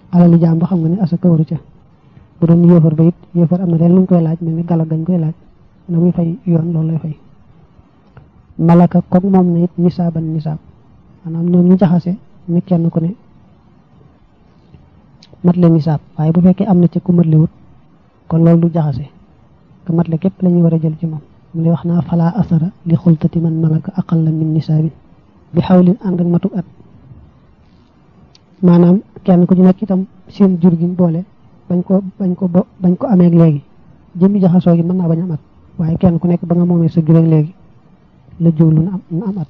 alali jaam ba xam nga ne asaka waru ca bu doon yéefar ba it yéefar am na leen lu ñu koy laaj mel ni gala gañ koy laaj na muy fay yoon loolu lay fay malaka comme moom na it nisaaban nisaab maanaam ñoom ñu jaxase ni kenn ku ne mat le nisaab waaye bu fekkee am na ci ku mat le wut kon loolu du jaxase ka mat le képp la ñuy war a jël ci moom mu lay wax naa fala asara li xultati man malaka aqalla min nisaabin bi xawlin ànd ak matuk at maanaam kenn ku ci nekk itam seen jur gi boole bañ ko bañ ko bañ ko amee léegi jëmmi jaxasoo gi mën naa bañ am at waaye kenn ku nekk ba nga moomee sa jur ak léegi la jiwlu na am na am at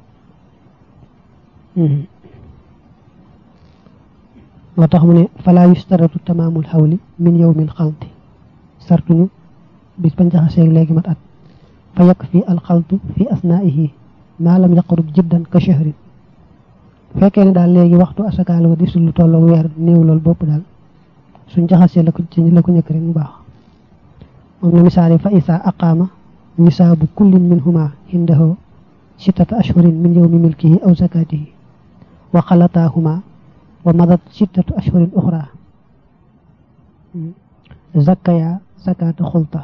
moo tax mu ne fala yustaratu tamaamul xawli min yawmil xalti sartuñu bis bañ jaxasee léegi mat at fa yakk fi alxaltu fi asnaihi maa lam yaqrub jiddan ka shahrin fekkee ne daal léegi waxtu asakaal wa di sul lu tolloog weer néew loolu bopp daal suñ jaxasee la ko ci la ko ñëkk rek mu baax moom la misaali fa isa aqaama nisaabu kullin minhuma indahu sittata ashhurin min yawmi milkihi aw zakatihi wa xalataahuma wa madat sittatu ashhurin uxra zakaya zakata xulta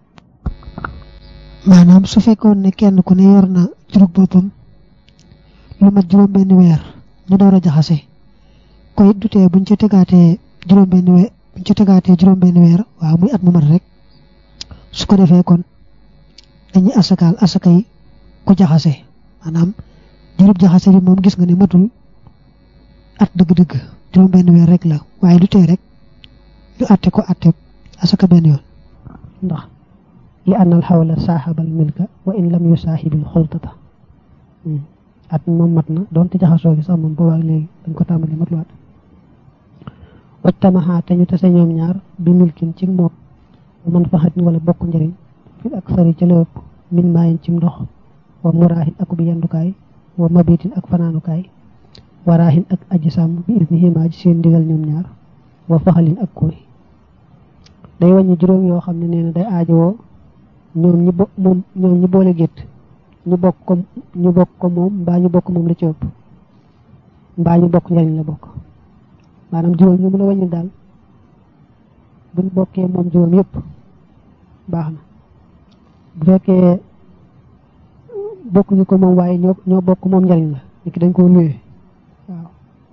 maanaam su fekkoon ne kenn ku ne yor na jurug boppam lu mat juróom benn weer ñu door a jaxase ko it dutee buñ ci tegaatee juróom benn weer buñ ci tegaatee juróom benn weer waaw muy at mu mat rek su ko defee kon dañuy asakaal asaka yi ku jaxase maanaam jurub jaxase bi moom gis nga ne matul at dëgg-dëgg juróom benn weer rek la waaye du tee rek ñu atte ko atte asaka benn yoon ndax li anna alxawla saaxabal milka wa in lam yusaaxibil xultata at moom mat na doonte jaxasoo gi sax moom boobaak léegi dañ ko tàmbali mat lu at wajtamaxaa te ñu tase ñoom ñaar bi milkin ci moom man faxatin wala bokk njëriñ fi ak sari ca lépp min maayin ci ndox wa muraahin ak bi yendukaay wa mabitin ak fanaanukaay wa raahin ak aji sàmm bi isnihimaa ci seen ndigal ñoom ñaar wa faxalin ak kooy day wàññi juróom yoo xam ne nee na day aajowoo ñoom ñi bo moom ñoom ñi boole gétt ñu bokk ko ñu bokk ko moom mbaa ñu bokk moom la ci ëpp mbaa ñu bokk njariñ la bokk maanaam juróom ñu mën a wàññi daal buñ bokkee moom juróom yëpp baax na bu fekkee bokkuñu ko moom waaye ñoo ñoo bokk moom njariñ la niki dañ koo luwee waaw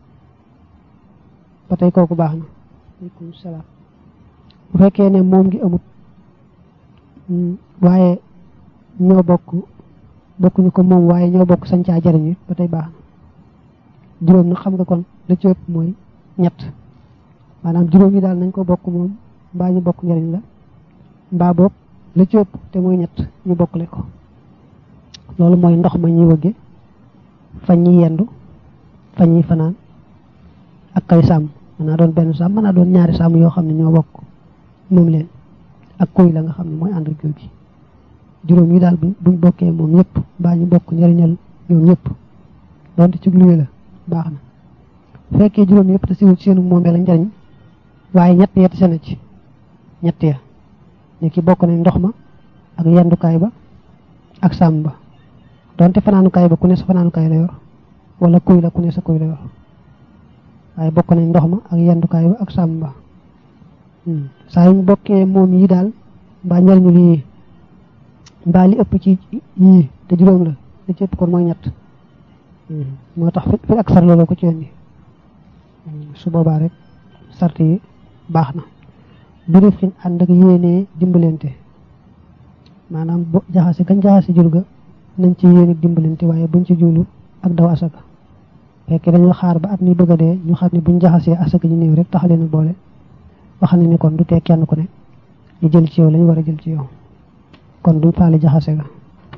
ba tey kooku baax na aleykum salaam bu fekkee ne moom ngi amut waaye ñoo bokk bokkuñu ko moom waaye ñoo bokk sañ caa jariñu ba tey baax na juróom nag xam nga kon la ci ëpp mooy ñett maanaam juróom yi daal nañ ko bokk moom mbaa ñu bokk njariñ la mbaa boog la ci ëpp te mooy ñett ñu bokkle ko loolu mooy ndox ma ñuy wëgge fañ ñi yendu fañ ñi fanaan ak kay sàmm mën naa doon benn sàmm mën naa doon ñaari sàmm yoo xam ne ñoo bokk moom leen ak kuy la nga xam ne mooy ànd ak jur gi juróom yi daal buñ bokkee moom ñëpp mbaa ñu bokk njariñal ñoom ñëpp donte ci luwe la baax na bu fekkee juróom yëpp te siwul seenu moomee la njariñ waaye ñett ya tase na ci ñett ya ñu ki bokk nañ ndox ma ak yendukaay ba ak sàmm ba donte fanaanukaay ba ku ne sa fanaanukaay la yor wala kuy la ku ne sa kuy la yor waaye bokk nañ ndox ma ak yendukaay ba ak sàmm ba saa yu ñu bokkee moom yi daal mbaa njariñu lii mbaa li ëpp ci yii te juróom la li ci ëpp kon mooy ñett moo tax fi ak sar loolu ko ci indi su boobaa rek sart yi baax na birif xin ànd ak yéenee dimbalante maanaam bo jaxase gañ jaxase jur ga nañ ci yéene dimbalante waaye buñ ci juulu ak daw asaka fekkee dañoo xaar ba at mi bëgg a dee ñu xam ne buñ jaxasee asaka ñu néew rek tax leen boole wax ne ni kon du tee kenn ku ne ñu jël ci yow lañu war a jël ci yow kon duñ faale jaxase ga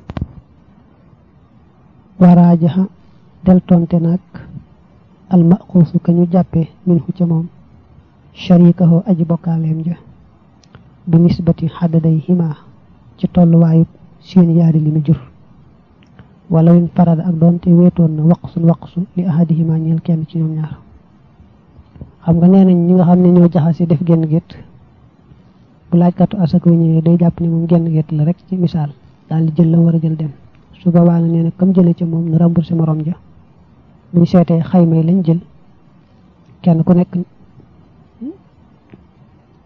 waraajaxa del tonte nag almaxuusu ka ñu jàppe min hu ca moom sharikaho aji bokkaaleem ja bi nisbati xaddaday ximaa ci tolluwaayu seen yaari li mu jur wala win farada ak doonte weetoon na waqsun waqsu li ahadihima ñeel kenn ci ñoom ñaar xam nga nee nañ ñi nga xam ne ñoo jaxase def genn gétt bu laajkatu asaka ñëwee day jàpp ne moom genn gétt la rek ci misaal daal di jël la war a jël dem su boobaa na nee na kam jële ca moom na remboursé morom ja buñ seetee xayma yi lañ jël kenn ku nekk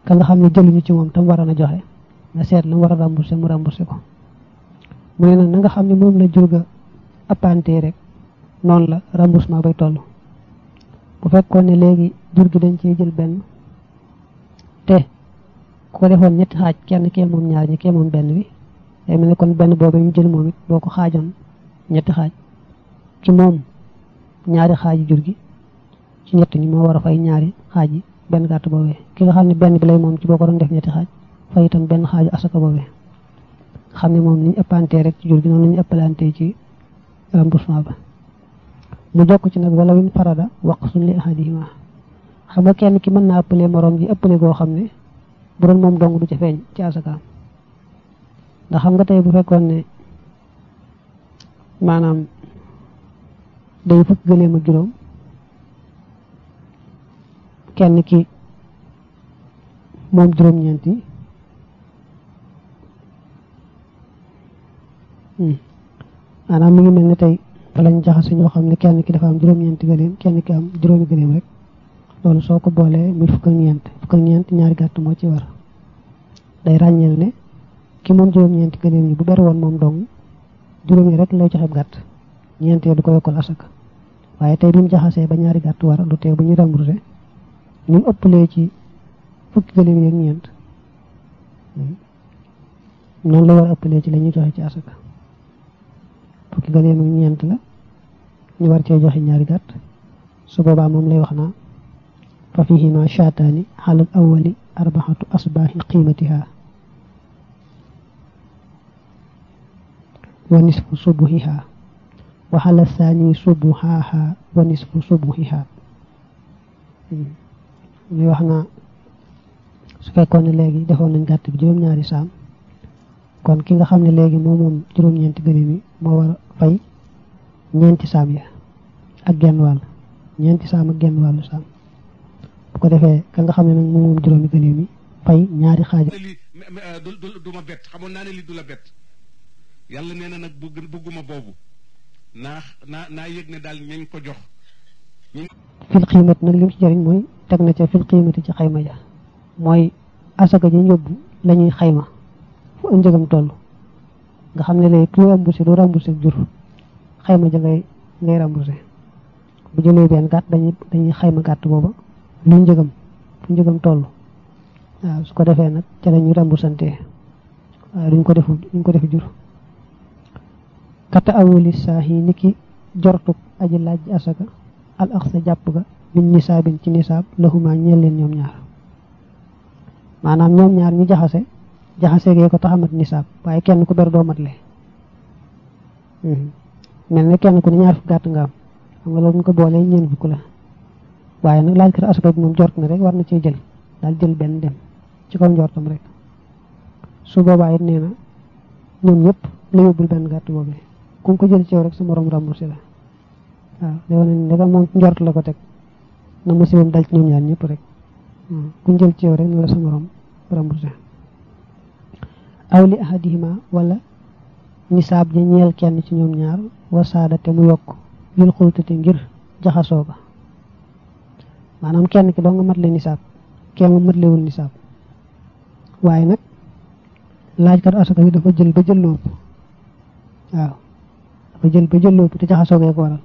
ka nga xam ne jëluñu ci moom tam waroon a joxe nga seet la mu war a remboursé mu remboursé ko mu ne nag na nga xam ne moom la jur ga appante rek noonu la remboursement bay toll bu fekkoon ne léegi jur gi dañ ciy jël benn te ku ko defoon ñetti xaaj kenn kee moom ñaar ñi kee moom benn bi day mel ne kon benn boobu ñu jël moom it boo ko xaajoon ñetti xaaj ci moom ñaari xaaji jur gi ci ñett ñi moo war a fay ñaari xaaj yi benn gàtt boobee ki nga xam ne benn bi lay moom ci boo ko doon def ñetti xaaj fay itam benn xaaju asaka boobee xam ne moom ni ñu ëppantee rek ci jur gi noonu la ñu ëppalantee ci remboursement ba mu jokk ci nag wala win farada waq suñ li ahadihima xam nga kenn ki mën naa ëppale morom ji ëppale goo xam ne bu doon moom dong du ca feeñ ci asakaam ndax xam nga tey bu fekkoon ne maanaam day fukk gëleem ak juróom kenn ki moom juróom-ñeenti maanaam mi ngi mel ne tey fa lañ jaxase ñoo xam ne kenn ki dafa am juróom-ñeenti gëleem kenn ki am juróomi gëleem rek loolu soo ko boolee muy fukk ak ñeent fukk ak ñeent ñaari gàtt moo ci war day ràññeel ne ki moom juróom-ñeenti gëleem yi bu ber woon moom dong juróom yi rek lay joxe gàtt ñeentee du ko yokkal asaka waaye tey bi mu jaxasee ba ñaari gàtt war du tee bu ñu remboursé ñu ëppalee ci fukki gëléem yi ak ñeent noonu la war a ëppalee ci la ñuy joxe ci asaka fukki gëléem ak ñeent la ñu war cee joxe ñaari gàtt su boobaa moom lay wax naa fa fihima shaataani xalal awali arbaxatu asbaaxi qiimatiha wa nisfu subuhiha wa xala saani subuhaaha wa nisfu subuhiha muy wax naa su fekkoon ne léegi defoon nañ gàtt bi juróom-ñaari saam kon ki nga xam ne léegi moo moom juróom-ñeenti gëléem yi moo war a fay ñeenti saam ya ak genn wàll ñeenti saam ak genn wàllu saam bu ko defee ka nga xam ne nag moo moom juróomi gëléem yi fay ñaari xaaj li du ma bett xamoon naa ne li du la bett yàlla nee na nag bugg bugguma boobu naa naa naa yëg ne daal ñañ ko jox fil xiimat nag lim ci jëriñ mooy teg na ca fil xiimati ci xayma ja mooy asaka ji yóbbu la ñuy xayma fu njëgam toll nga xam ne léegi ku remboursé du remboursé jur xayma ja ngay ngay remboursé bu jëlee benn gàtt dañuy dañuy xayma gàtt booba lu njëgam fu njëgam toll waaw su ko defee nag ca la ñuy remboursantee waaye duñ ko defu duñ ko defu jur kata awuli saahi ni ki jortu aji laaj asaka al axsa jàpp ga min nisaabin ci nisaab lahuma ñeel leen ñoom ñaar maanaam ñoom ñaar ñu jaxase jaxase gee ko taxamat nisaab waaye kenn ku ber doo matle mel ne kenn ku ne ñaar fukk gàtt nga am xam nga loolu ñu ko boolee ñeen fukk la waaye nag laaj kat asaka bi moom jort na rek war na cee jël daal jël benn dem ci kaw njortam rek su boobaa it nee na ñoom ñëpp la yóbbul benn gàtt boobee ku ko jël ci yow rek sa morom remboursé la waaw day wane ne ndegam moom njort la ko teg na musibam dal ci ñoom ñaar ñëpp rek ku jël ci yow rek na la sa morom remboursé aw li ahadihima wala nisaab ja ñeel kenn ci ñoom ñaar wasaada te mu yokk lil xultate ngir jaxasoo ga maanaam kenn ki doo nga mat le nisaab kee mu mat lewul nisaab waaye nag laajkat asaka bi dafa jël ba jël lóob waaw dafa jël ba jël lóob te jaxasoo gee ko waral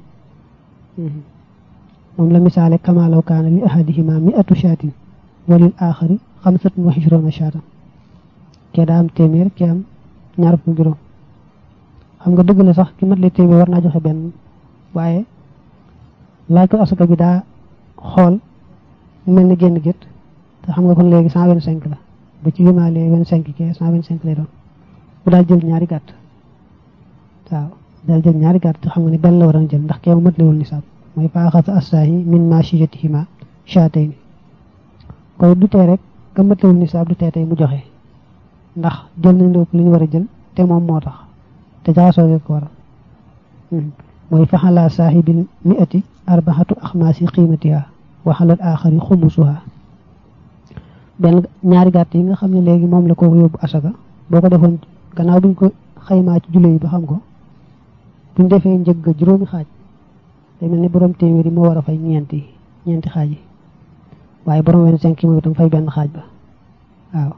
moom la misaale kama law kaana li ahadihima mi'atu shaatin wa lil aaxari xamsatun wa ishruuna shaatan kee daa am téeméer kee am ñaar fukk juróom xam nga dëgg la sax ki mat le téeméer war naa joxe benn waaye laaj ko asaka bi daa xool mel ni génn gét te xam nga kon léegi cent vingt cinq la ba ci limaale vingt cinq kee cent vingt cinq lay doon bu daal jël ñaari gàtt waaw daal jël ñaari gàtt te xam nga ne benn la war a jël ndax kee mu mat lewul nisaab mooy faaxasa assaahi min machiyatihima shaatayni koy du tee rek ka mat lewul nisaab du tee tey mu joxe ndax jël nañ lépp li ñu war a jël te moom moo tax te jaxasoo gi ko waral mooy faxala saahibil mi'ati arbaxatu axmaasi qiimatiha wa xalal aaxari xumusuha benn ñaari gàtt yi nga xam ne léegi moom la ko yóbbu asaka boo ko defoon gannaaw buñ ko xaymaa ci julli yi ba xam ko buñ defee njëg ga juróomi xaaj day mel ni borom téeméer yi moo war a fay ñeenti ñeenti xaaj yi waaye borom wenn cinq yi moom itam fay benn xaaj ba waaw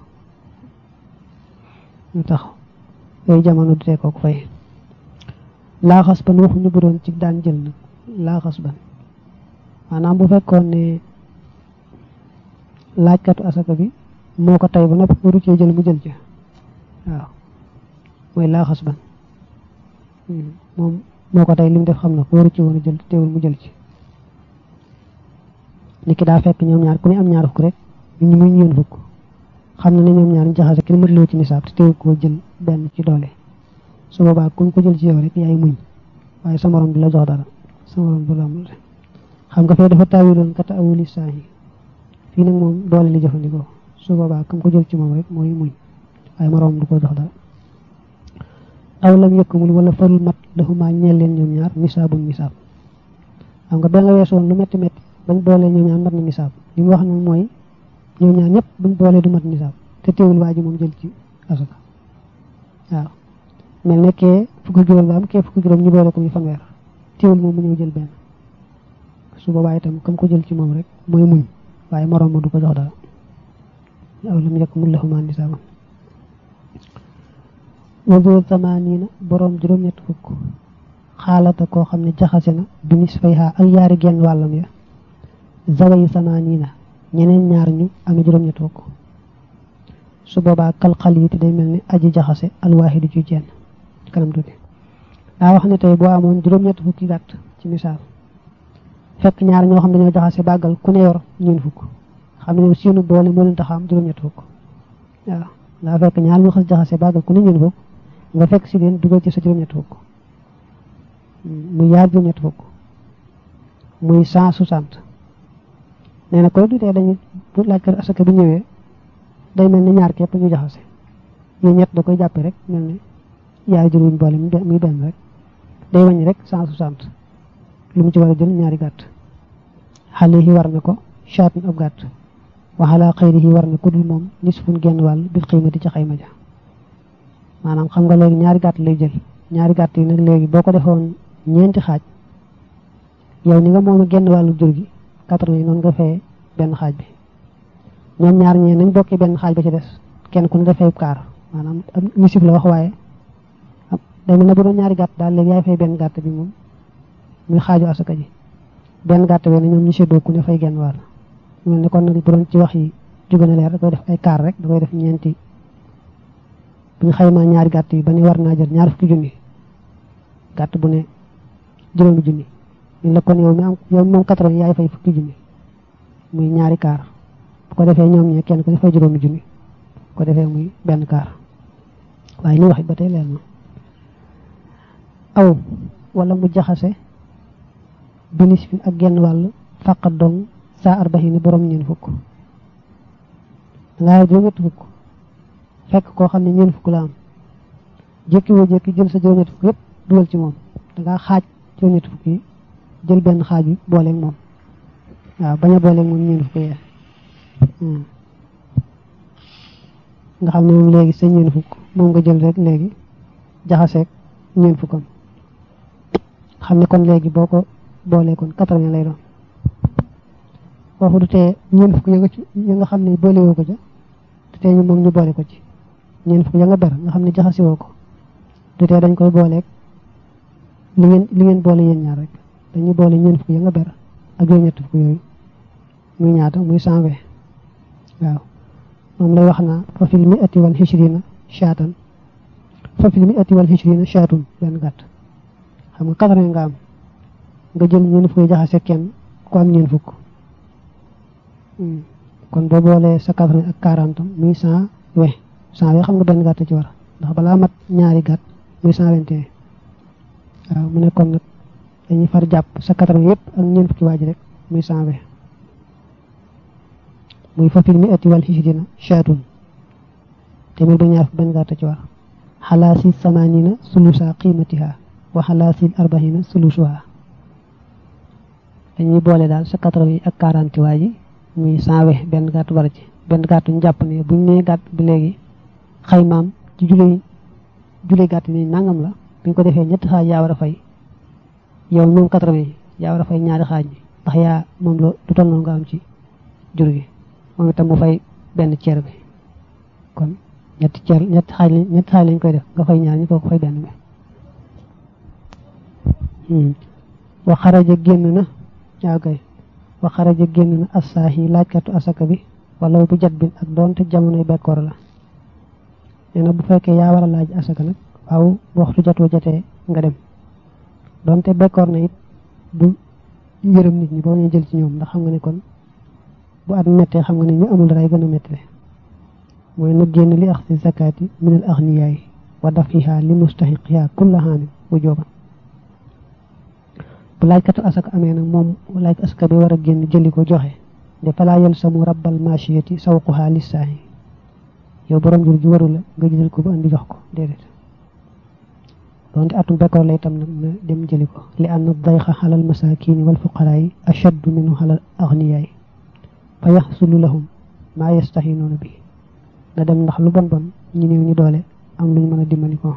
ñu tax yooyu jamono du tee kooku fay laaxas ban waxuñu bu doon ci daan jël nag laaxas ban maanaam bu fekkoon ne laajkatu asaka bi moo ko tey ba noppi waru cee jël mu jël ci waaw mooy laaxas ban moom moo ko tey li mu def xam na ko waru ci woon a jël teewul mu jël ci nit ki daa fekk ñoom ñaar ku ne am ñaar fukk rek ñu muy ñeen fukk xam na ne ñoom ñaar ñu jaxase kenn mëtloo ci nisaab te teewul koo jël benn ci doole su boobaa kuñ ko jël ci yow rek yaay muñ waaye sa morom du la jox dara sa morom du la amul xam nga fee dafa taawiloon kata awuli saa yi fii nag moom doole li jëfandikoo su boobaa kam ko jël ci moom rek mooy muñ waaye morom du ko jox dara aw lam yëkkamul wala farul mat laxumaa ñeel leen ñoom ñaar misaabun misaab xam nga ba nga weesu woon lu metti metti bañ boolee ñoom ñaar mat na misaab li mu wax nag mooy ñoom ñaar ñëpp buñ boolee du mat misaab te teewul waa ji moom jël ci asaka waaw mel ne kee fukki juróom la am kee fukki juróom ñu boole ko muy fanweer teewul moom mu ñëw jël benn su boobaa itam kam ko jël ci moom rek mooy muñ waaye moroom ma du ko jox dara aw lam yëkkamul laxumaa misaabam wadu tamaaniina boroom juróom-ñett fukk xaalata koo xam ne jaxase na bi nis fay xaa ak yaari genn wàllam ya zaway tamaaniina ñeneen ñaar ñu amee juróom-ñett fukk su boobaa kalxal yi te day mel ni aji jaxase alwaaxidu ju jenn kanam tuuti daa wax ne tey boo amoon juróom-ñett fukki gàtt ci misaal fekk ñaar ñoo xam ne dañoo jaxase bàggal ku ne yor ñeen fukk xam ne seenu boole moo leen tax am juróom-ñett fukk waaw daa fekk ñaar ñu xas jaxase bàggal ku ne ñeen fukk nga fekk si leen dugal ci sa juróom-ñett fukk muy yaar juróom-ñett fukk muy cent soixante nee na koy dutee dañu laaj ko asaka bi ñëwee day mel ni ñaar képp ñu jaxase yooyu ñett da koy jàppe rek mel ni yaay jur wuñ boole muy benn rek day wàññi rek cent soixante lu mu ci war a jël ñaari gàtt xale yi war na ko chaatun ab gàtt waxalaa xëyri yi war na ku dul moom nisfun genn wàll bil xiimati ci xayma ja maanaam xam nga léegi ñaari gàtt lay jël ñaari gàtt yi nag léegi boo ko defoon ñeenti xaaj yow ni nga moom a genn wàllu jur gi quatre-vingts yi noonu nga fay benn xaaj bi ñoom ñaar ñee nañ bokkee benn xaaj ba ci des kenn ku ne dafay kaar maanaam am nisif la wax waaye day mel ne bu doon ñaari gàtt daal léegi yaay fay benn gàtt bi moom muy xaaju asaka ji benn gàtt bi ne ñoom ñu séddoo ku ne fay genn wàll mel ne kon nag bu doon ci wax yi jóge na leer da koy def ay kaar rek da koy def ñeenti bu ñu xaymaa ñaari gàtt yi ba ne war naa jël ñaar fukki junni gàtt bu ne juróomi junni ñu la kon yow mi am yow moom quatre-vingts yaay fay fukki junni muy ñaari kaar bu ko defee ñoom ñee kenn ku ne fay juróomi junni bu ko defee muy benn kaar waaye li wax it ba tey leer na aw wala mu jaxase binis fi ak genn wàll fàqat dong saa arbaxini borom ñeen fukk dangaa juróom-ñett fukk fekk koo xam ne ñeen fukk la am jékki woo jékki jël sa juróom-ñett fukk yépp dugal ci moom dangaa xaaj juróom-ñett fukk yi jël benn xaaj bi booleeg moom waaw bañ a booleeg moom ñeen fukk yee nga xam ne moom léegi sa ñeen fukk moom nga jël rek léegi jaxaseeg ñeen fukkam xam ne kon léegi boo ko boolee kon quatre-vingts lay doon foofu du tee ñeen fukk ya nga ci ya nga xam ne boolewoo ko ca du tee ñu moom ñu boole ko ci ñeen fukk ya nga ber nga xam ne jaxasewoo ko du tee dañ koy booleeg li ngeen li ngeen boole yéen ñaar rek dañuy boole ñeen fukk ya nga ber ak yooyu ñett fukk yooyu muy ñaata muy cent vingt waaw moom lay wax naa fa fil mi ati wal xishrina shaatan fa fil mi ati wal xishrina shaatun benn gàtt xam nga quatre-vingts nga am nga jël ñeen fukk jaxase kenn ku am ñeen fukk kon boo boolee sa quatre-vingts ak quarante muy cent vingt cent vingt xam nga benn gàtt ci war ndax balaa mat ñaari gàtt muy cent vingt et un waaw mu ne kon nag dañuy far jàpp sa quatre-vingts yëpp ak ñeen fukki waa ji rek muy cent vingt muy fafil mi ati wal xisrina shaatun téeméer ba ñaar fukk benn gàtt ci war xalaa si samanina sulusa qiimatiha wa xalaa si arbaxina sulusuha dañuy boole daal sa quatre-vingts ak quarante waa ji muy cent vingt benn gàtt war ci benn gàtt ñu jàpp ne buñ nee gàtt bi léegi xaymaam ci juley juley gàtt ni nangam la buñ ko defee ñetti xaaj yaa war a fay yow moom quatre-vingts yaa war a fay ñaari xaaj bi ndax yaa moom la du toll noonu nga am ci jur gi moom itam mu fay benn ceer bi kon ñetti ceer ñetti xaaj ñetti xaaj lañ koy def nga fay ñaar ñu ko fay benn bi wa xaraja génn na yaa kay wa xaraja génn na assaahi laajkatu asaka bi wala bu jat bin ak doonte jamonoy bekkoor la nee na bu fekkee yaa war a laaj asaka nag waaw waxtu jatoo jatee nga dem doonte bekkoor na it bu yërëm nit ñi boo ñu jël ci ñoom ndax xam nga ne kon bu at mettee xam nga ne ñu amul dara gën a mettile mooy nag génn li axsi zakaati min al axniyaay wa dafiha li mustaxiqiha kulla haamin wujuban bu laajkatu asaka amee nag moom laaj asaka bi war a génn jëli ko joxe de falaa yalsamu rabbal machiyati sawquha lissaahi yow borom jur gi waru la nga jël ko ba andi jox ko déedéet donte atum bekkoor lay tam nag na dem jëli ko li anna dayxa xalal masakini wal fuqaraay ashaddu minhu xalal axniyaay fa yaxsulu lahum maa yastahinuuna bi na dem ndax lu bon bon ñu néew ñu doole am lu ñu mën a dimbali ko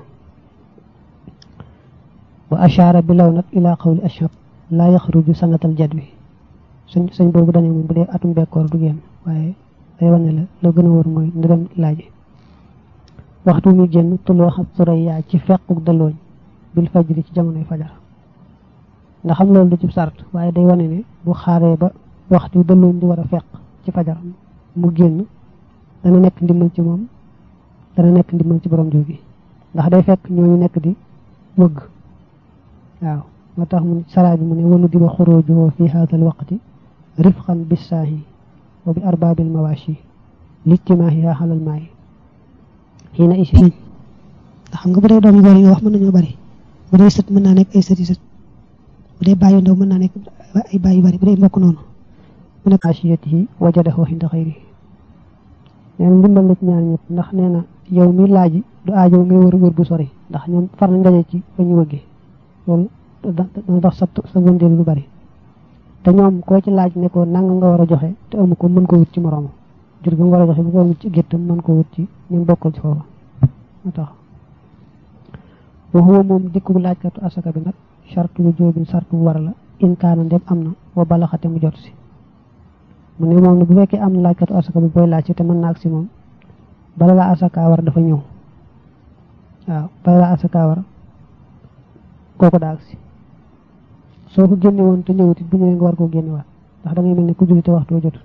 wa ashaara bi law nag ila qawli ashab laa yaxruju sanatal jadwi suñ suñ boobu dane moom bu dee atum bekkoor du génn waaye day wane la la gën a wóor mooy na dem laaji waxtu mi génn tuloo xam suraya ci fequk dalooñ bil fajri ci jamonoy fajar nga xam loolu du ci sart waaye day wane ne bu xaaree ba waxtu dalooñ di war a feq ci fajar mu génn dana nekk ndimbal ci moom dana nekk ndimbal ci borom jur gi ndax day fekk ñooñu nekk di wëgg waaw moo tax mu saraa bi mu ne wanu diba xurujuhu fi haadal waqti rifqan bissaahi wa bi arbaabil mawaashi lijtimaahiha xalal maayi xiina isi ndax xam nga bu dee doomi góor yi nga wax mën nañoo bari bu dee sët mën naa nekk ay sët yi sët bu dee bàyyi ndaw mën naa nekk ay bàyyi bari bu dee mbokk noonu mu ne maashiyatihi wajadahu inda xayrihi nee na ndimbal la ci ñaar ñëpp ndax nee na yow mi laaji du aajo ngay wër wër bu sori ndax ñoom far nañ daje ci fa ñu wëggee loolu dana tax sa sa wëndeel lu bari te ñoom koo ci laaj ne ko nanga nga war a joxe te amu ko mën ko wut ci moroomam jur gi mu war a joxe bu ko wut ci géttam mën ko wut ci ñu bokkal ci foofa moo tax wa huwa moom dikku laajkatu asaka bi nag chartu bu jóobin sartu bu war la in kaana ndem am na wa balaxate mu jot si mu ne moom ne bu fekkee am na laajkatu asaka bi booy laaj ci te mën na ak si moom bala la asaka war dafa ñëw waaw bala la asaka war kooku daa ak si soo ko génne woon te ñëwut it bu ñëwee nga war koo génne waat ndax da ngay mel ne ku julli te waxtu jotut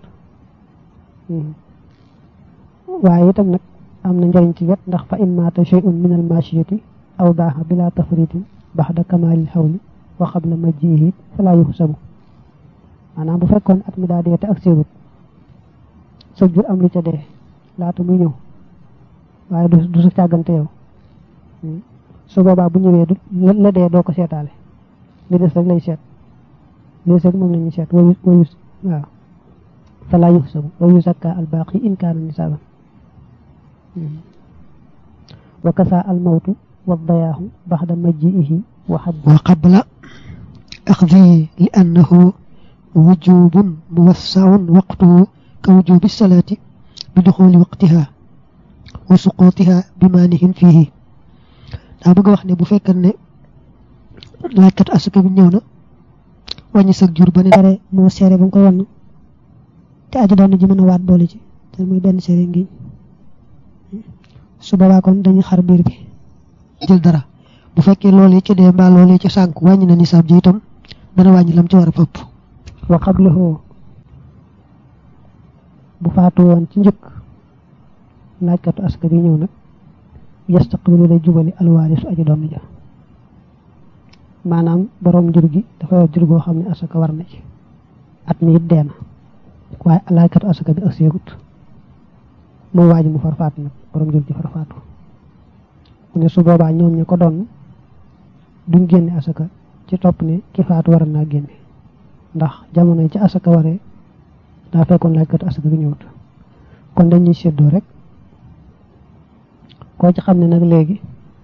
waaye itam nag am na njariñ ci wet ndax fa in maata shay'un min al machiyati aw daaxa bila tafritin baxda kamalil xawli wa qabla majjihi fala yuxsabu maanaam bu fekkoon at mi daa dee te ak séewut sa jur am lu ca dee laata muy ñëw waaye du du sa càggante yow su boobaa bu ñëwee du la dee doo ko seetaale li des rek lay seet li des rek moom la ñuy seet wayu wayu waaw fala yuxsabu wa yuzakka al baaqi in kaana nisaaban wa kasa al mawtu wa dayaahu baxda majjiihi wa xad wa qabla axdihi li annahu wujubun muwassaun waqtuhu ka wujubi salaati bi duxuli waqtiha wa suqutiha bi maanihin fiihi daa bëgg wax ne bu fekkee ne laajkat asaka bi ñëw na wàññi sag jur ba ne dare moo seere ba nga koy wann te aji doon ji mën a waat boole ci te muy benn seere ngiñ su boobaa kon dañuy xar biir bi jël dara bu fekkee loolee ci dee mbaa loolee ci sànk wàññi na nisaab ji itam dana wàññi lam ci war a fëpp wa qablahu bu faatu woon ci njëkk laajkatu asaka bi ñëw nag yastaqbilu lay jubali alwaarisu aji doon ja maanaam borom jur gi dafa yor jur goo xam ne asaka war na ci at mi it dee na waaye laajkatu asaka bi ak seegut moom waa ji mu far faatu nag borom jur gi far faatu mu ne su boobaa ñoom ña ko doon duñ génne asaka ci topp ne ki faatu war naa génne ndax jamono yi ci asaka waree daa fekkoon laajkatu asaka bi ñëwut kon dañuy séddoo rek koo ci xam ne nag léegi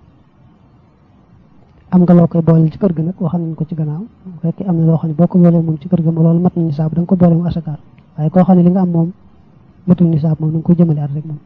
am nga loo koy boole ci kër ga nag waxal nañ ko ci gannaaw bu fekkee am na loo xam ne boo ko boolee moom ci kër ga ma loolu mat na nisaab da nga ko boole mu asakaal waaye koo xam ne li nga am moom matul nisaab moom da nga koy jëmale at rek moom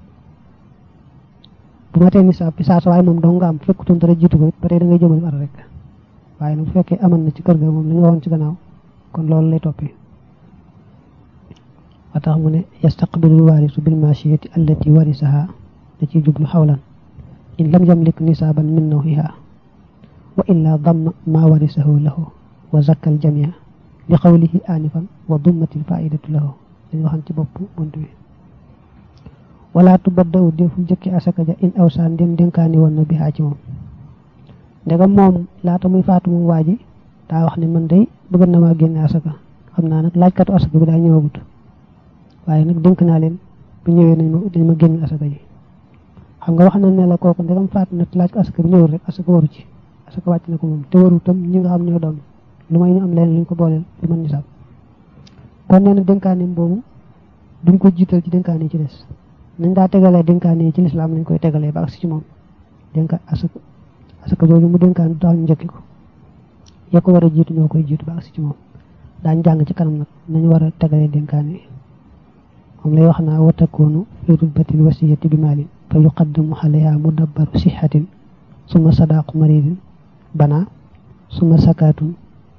bu matee nisaab bi saa sa waaye moom dong nga am fekkutoon dara jiitu ko it ba tey da ngay jëmale at rek waaye nag bu fekkee aman na ci kër ga moom la ñu waxoon ci gannaaw kon loolu lay toppee wa tax mu ne yastaqbilul waarisu bil maashiyati allati warisaha da ciy jublu xawlan in lam yamlik nisaaban min nawhiha wa illa damma ma warisahu lahu wa zakka al jamia li qawlihi anifan wa dummatil faidatu lahu dañu waxan ci bopp bunt bi wala tubaddaw deful jëkki asaka ja in awsaan dem dénkaani woon na bihaa ci moom ndegam moom laata muy faatu moom waa ji daa wax ne man day bëgg na maa génne asaka xam naa nag laajkatu asaka bi daa ñëwagut waaye nag dénk naa leen bu ñëwee nañ ma dañ ma génn asaka ji xam nga wax na ne la kooku ndegam faatu na laaj ko asaka bi ñëwul rek asaka waru ci asaka wàcc na ko moom te waru tam ñi nga xam ñoo doon lu may ñu am leen luñ ko booleel lu mën nisaab kon nee na dénkaaneem boobu duñ ko jiital ci dénkaane yi ci des nañ daa tegalee dénkaane yi ci lislaam lañ koy tegalee ba agsi ci moom dénka asaka asaka jooju mu dénkaan du tax ñu njëkki ko ya ko war a jiitu ñoo koy jiitu ba agsi ci moom daañ jàng ci kanam nag nañu war a tegalee dénkaane yi moom lay wax naa wa takoonu fi rutbatil wasiyati bi maalin fa yuqaddamu alayha mudabbaru sixatin suma sadaqu maridin bana suma sakaatun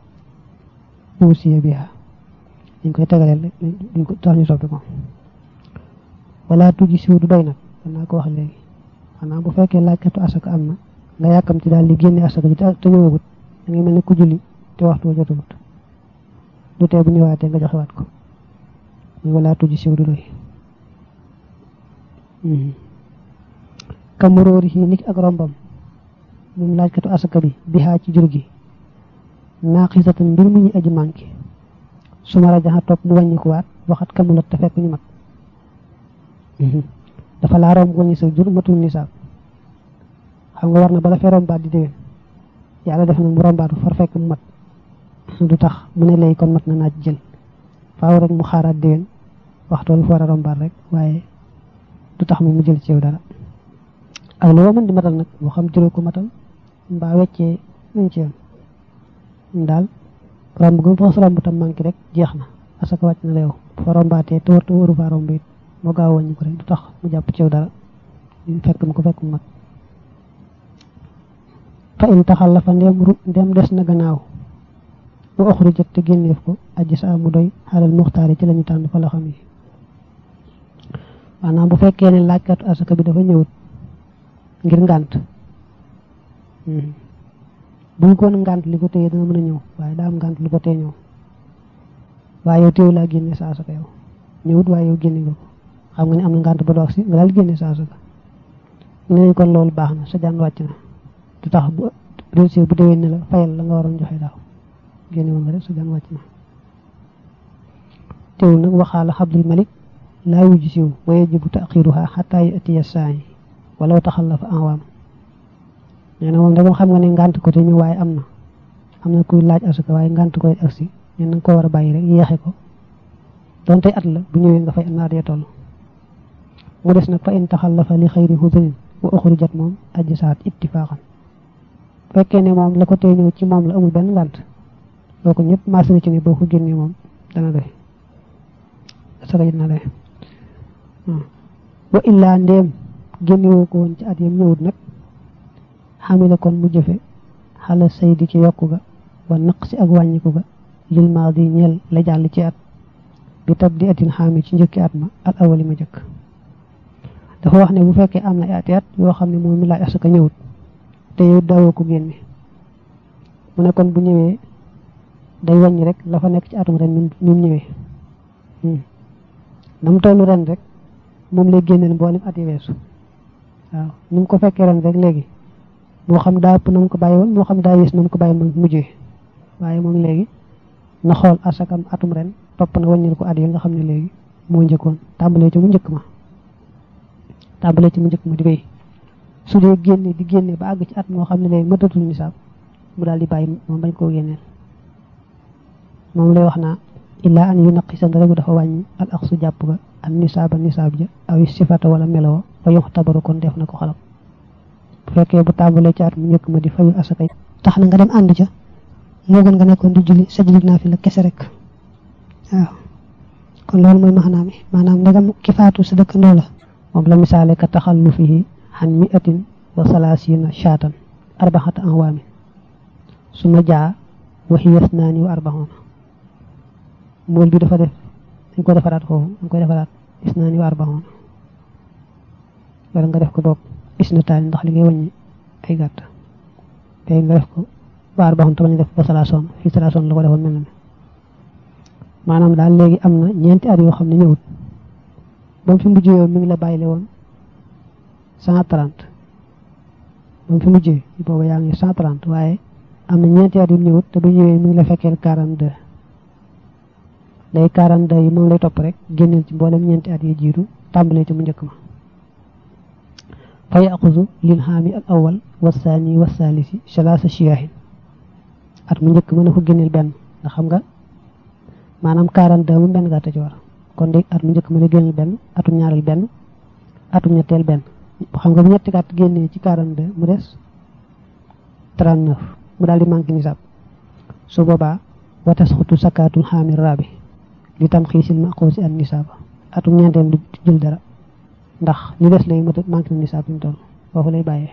usiya biha dañ koy tegaleel duñ ko tax ñu soppi ko wala tuji siw du doy nag danaa ko wax léegi xanaa bu fekkee laajkatu asaka am na nga yàkkam ci daal di génne asaka ji te ñëwagut da ngay mel ne ku julli te waxtu wa jotagut du tee bu ñëwaatee nga joxewaat ko muy wala tuji siw du doy kamuróori yi nit ak rombam moom laajkatu asaka bi bihaa ci jur gi naaqisatan mbir mu ñu aji manqué su ma rajaxa topp mu wàññikuwaat waxat kamulat te fekk ñu mat dafa laa romb wàññi sa jur matul nisaab xam nga war na bala fee rombaat di déwén yàlla def na mu rombaat far fekk mu mat du tax mu ne léegi kon mat na naaj jël faaw rek mu xaaraat déwén waxtu lu fa war a rombaat rek waaye du tax mu mu jël ci yow dara ak loo mën di matal nag moo xam jëloo ko matal mbaa weccee ñu ci yam daal romb gu fa romb tam manqué rek jeex na asaka wàcc na la yow fa rombaatee te war te waru faa romb it moo gaaw wàññi ko rek du tax mu jàpp ci yow dara ñu fekk mu ko fekk mu mat fa in taxal la fa ndem ru ndem des na gannaaw bu oxru jot te génneef ko aji sa mu doy xaalal muxtaar yi ci lañu tànn fa la xam yi maanaam bu fekkee ne laajkatu asaka bi dafa ñëwut ngir ngànt buñ ko woon ngànt li ko téye dana mën a ñëw waaye daa am ngànt lu ko tee ñëw waaye yow téew laa génne sa asaka yow ñëwut waaye yow génne nga ko xam nga ne am na ngànt ba doog si nga daal génne sa asaka ne nañ kon loolu baax na sa jaan wàcc na du tax bu réussir bu déwén ne la fayal la nga waroon joxe daaw génne woon nga rek sa jaan wàcc na teewul nag waxaala xabdul malik laa yuji siw wa yajibu taxiruha xataa yatiya saayi walaw taxallafa anwaam nee na moom da xam nga ne ngànt ko te ñu waaye am na am na kuy laaj asaka waaye ngànt koy agsi nee na nga ko war a bàyyi rek yeexe ko donte at la bu ñëwee nga fay naat ya toll mu des nag fa in taxallafa li xayri hudrin wa uxrijat moom aji saat ittifaaxan fekkee ne moom la ko tee ñëw ci moom la amul benn ngànt loo ko ñëpp marché na ci ne boo ko génnee moom dana doy asaka ji dana doy wa illaa ndéem génnewoo ko woon ci at yam ñëwut nag xamila kon mu jëfe xala saydi ci yokku ga wa naq si ak wàññiku ga lil maadi ñeel la jàll ci at bi tab di atin xaami ci njëkki at ma al awali ma jëkk dafa wax ne bu fekkee am na ati at yoo xam ne moom mi laaj asaka ñëwut te yow dawoo ko génne mu ne kon bu ñëwee day wàññi rek la fa nekk ci atum ren mi mu ñëwee na mu tollu ren rek moom lay génneel mboolem at yi weesu waaw ni mu ko fekkee ren rek léegi moo xam daa ëpp na mu ko bàyyi woon moo xam daa yées na mu ko bàyyi mu mujjee waaye moom léegi na xool asakam atum ren topp na wàññil ko at yi nga xam ne léegi moo njëkkoon tàmbalee ci mu njëkk ma tàmbalee ci mu njëkk ma di béy su dee génne di génne ba àgg ci at moo xam ne léegi mëtatul nisaab mu daal di bàyyi moom bañ koo génneel moom lay wax naa illaa an yu naqi sa rek dafa wàññi al aqsu jàpp ga an nisaaba nisaab ja aw sifata wala meloo fa yox tabaru kon def na ko xalam bu fekkee bu tàmbalee ci at mu njëkk ma di fayu asaka tax na nga dem ànd ca moo gën nga nekkoon di julli sa julli naa fi la kese rek waaw kon loolu mooy maxanaa mi maanaam ndegam ki faatu sa dëkkandoo la moom la misaale ka taxallu fihi xan mi atin wa salaasina shaatan arbaxata anwaamin su ma jaa waxi yas naani wa arbaxoona mool bi dafa def dañ ko defaraat foofu dañ koy defaraat is naa ni waar baxoon wala nga def ko bopp is na taani ndax li ngay wàññi ay gàtt te nga def ko waar baxoon te bañ def ba salaasoon fii salaasoon la ko defoon mel na ne maanaam daal léegi am na ñeenti at yoo xam ne ñëwut ba mu fi mujjee yow mi ngi la bàyyile woon cent trente ba mu fi mujjee booba yaa ngi cent trente waaye am na ñeenti at yu ñëwut te bu ñëwee mi ngi la fekkeel quarante deux léegi quarante deux yi moom lay topp rek génneel ci mboolem ñeenti at yi jiitu tàmbalee ci mu njëkk ma fa yaxusu lil xaami al awal wasaani wasaalisi salaasa shiyaahin at mu njëkk ma na ko génneel benn ndax xam nga maanaam 42 mu benn gàtt ci war kon de at mu njëkk ma la génneel benn atum ñaareel benn atum ñetteel benn xam nga bu ñetti gàtt génnee ci 42 mu des 39 mu daal di manqué nisaab su boobaa wa tasxutu sakaatul xaamil raabi li tam xiisil maqoosi an nisaaba atum ñeenteel du jël dara ndax li des lay mët manqué na nisaab bi mu toll foofu lay bàyyee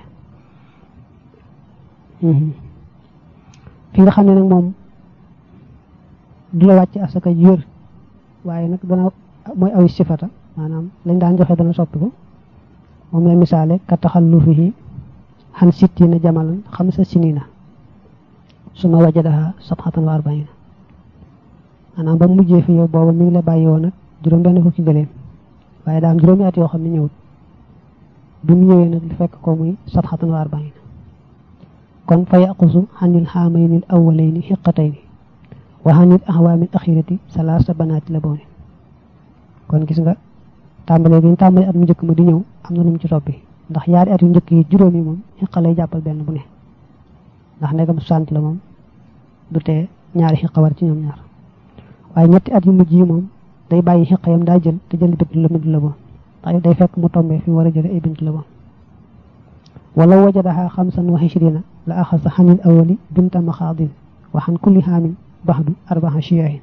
fi nga xam ne nag moom du la wàcc asaka yër waaye nag dana mooy aw sifata maanaam lañ daan joxe dana soppiku moom la misaale ka taxallufihi xan sittina jamalan xamsa sinina suma wajadaha sabxatan wa arbaina maanaam ba mujjee fi yow booba mi ngi la bàyyi woon nag juróom benn fukki gëléem waaye daa am juróomi at yoo xam ne ñëwut bi mu ñëwee nag li fekk ko muy sabxatan wa arbaina kon fa yaqusu xanil xaamayni al awalayni xiqatayni wa xanil axwaamil axirati salaasa banaati la boone kon gis nga tàmbalee gi ñu tàmbalee at mu njëkk ma di ñëw am na lu mu ci toppi ndax yaari at yu njëkk yi juróomi moom xiqa lay jàppal benn bu ne ndax ndegam sant la moom du tee ñaari xiqa war ci ñoom ñaar waaye ñetti at yu mujj yi moom day bàyyi xiqa yam daa jël te jël bint la mujj la boon ndax day fekk mu tombee fi mu war a jële ay bint la boon wala wajadaha xamsan wa ishrina la axasa xanil awali binta maxaadin wa xan kulli xaamin baxdu arbaxa shiyaahin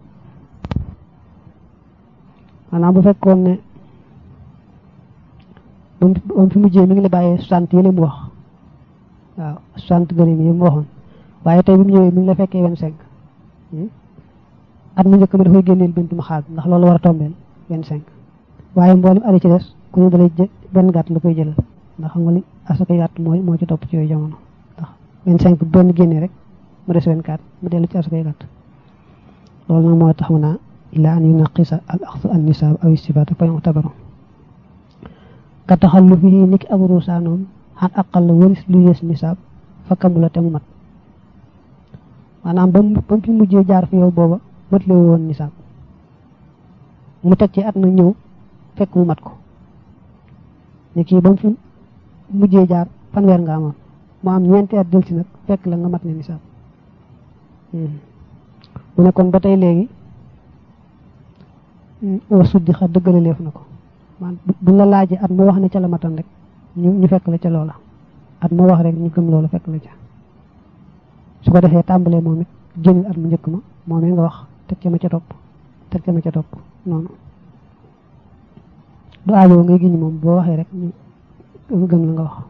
maanaam bu fekkoon ne ba mu fi mujjee mi ngi la bàyyee soixante yële mu wax waaw soixante gëléem yi mu waxoon waaye tey bi mu ñëwee mi ngi la fekkee vingt cinq at mu njëkk ma dafay génneel bintu maxaad ndax loolu war a tombeel vingt cinq waaye mboolem ari ci des ku ne dalay benn gàtt la koy jëlal ndax xam nga li asaka gàtt mooy moo ci topp ci yooyu jamono ndax vingt cinq benn génnee rek mu des vingt quatre mu dellu ci asaka gàtt loolu nag moo tax mu naa ila an yunaqisa al axsu an nisaab aw istifaata fa yu'tabaru ka taxallufihi niki ak ruusaanoom xan aqal la waris lu yées nisaab fa kamula te mu mat maanaam ba mu ba mu fi mujjee jaar fi yow booba mat la woon nisaab mu teg ci at na ñëw fekk mu mat ko ni kii ba mu fi mujjee jaar fanweer nga amoon mu am ñeenti at del si nag fekk la nga mat ne nisaab mu ne kon ba tey léegi wa suddi xa dëggale leef na ko man bu la laajee at mu wax ne ca la matan rek ñu ñu fekk la ca loola at mu wax rek ñu gëm loola fekk la ca su ko defee tàmbalee moom it génneel at mu njëkk ma moom nga wax teg ca ma ca topp teg ca ma ca topp noonu du aajoo ngay giñ moom boo waxee rek ñu gëm la nga wax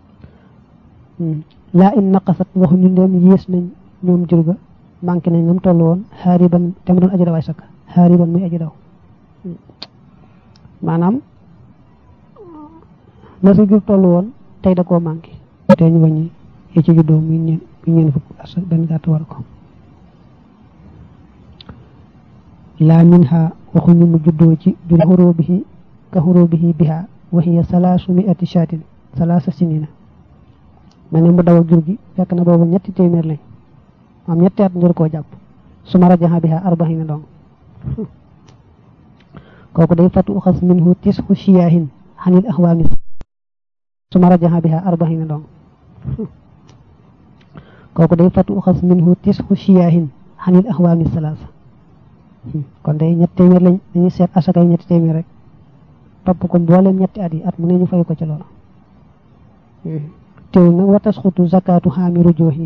laa in naqasat waxu ñu ndeem yées nañ ñoom jur ga manqué nañ ñoom toll woon xaariban te mu doon aji daw ay sakka xaariban muy aji daw maanaam la si jur toll woon tey da koo manqué te ñu wàññi yi ci juddoo muy ñeen muy ñeen fukk as benn gàtt war ko laa min ha waxuñu mu juddoo ci jur xuroo bihi ka xuroo bihi biha wa hiya salaasu miati shaatin salaasa sinina ma ne mu daw ak jur gi fekk na boobu ñetti téeméer lañ am ñetti at njër koo jàpp su ma rajaxa biha arbaxina dong kooku day fatu uxas minhu tisxu shiyaahin xanil axwaami su ma rajaxa biha arbaxina dong kooku day fatu uxas minhu tisxu shiyaahin xanil axwaami salaasa kon day ñetti téeméer lañ dañuy seet asakay ñetti téeméer rek topp ko mbooleem ñetti at yi at mu ne ñu fay ko ci loola teew nag wa tasxutu zakatu xaami rujoohi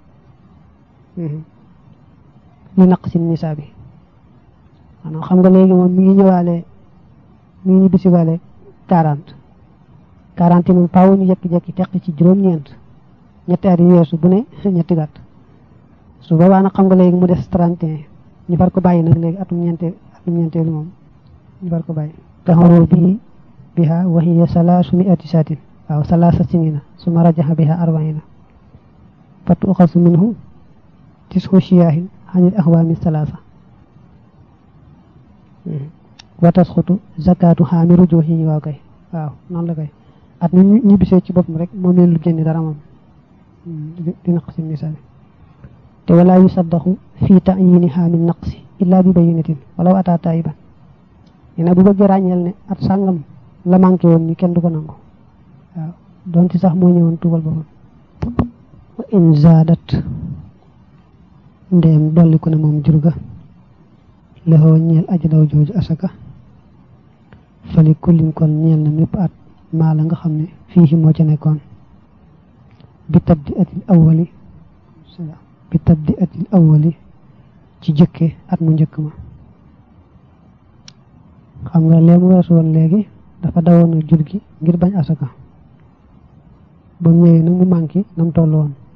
li naq si nisaa bi maanaam xam nga léegi moom mi ngi ñëwaale mi ngi ñibbisiwaale quarante quarante yi moom faaw ñu jekki-jekki teq ci juróom-ñeent ñetti at yi weesu bu ne ñetti gàtt su boobaa nag xam nga léegi mu des trente et un ñu far ko bàyyi nag léegi atum ñeente atum ñeenteelu moom ñu war ko bàyyi taxawu bi biha wa hiya salaasu miati saatin waaw salaasa sinina suma rajaxa biha arbaina fa tuxasu minhu tisxu shiyaahin xanil axwaami salaasa wa tasxutu zakatu xaami rujuhi waaw kay waaw noonu la kay at ni ñibbisee ci boppam rek moom leen lu génni dara moom di naqsi misaali te wala yusaddaxu fii ta'yini xaamin naqsi illa bi bayinatin walaw ataa taayiban nee bu bëggee ràññeel ne at sàngam la manqué woon ni kenn du ko nangu waaw donte sax moo ñëwoon tuubal boppam wa in zaadat ndeem dolli ko ne moom jurga lexoo ñeel aji daw jooju asaka fali kullin kon ñeel na mépp at maa la nga xam ne fii moo ca nekkoon bi tabdi atil awwali bi tabdi atil awwali ci jëkke at mu njëkk ma xam nga lee mu weesu woon léegi dafa dawoon a jur gi ngir bañ asaka ba mu ñëwee nag mu manqué na mu toll woon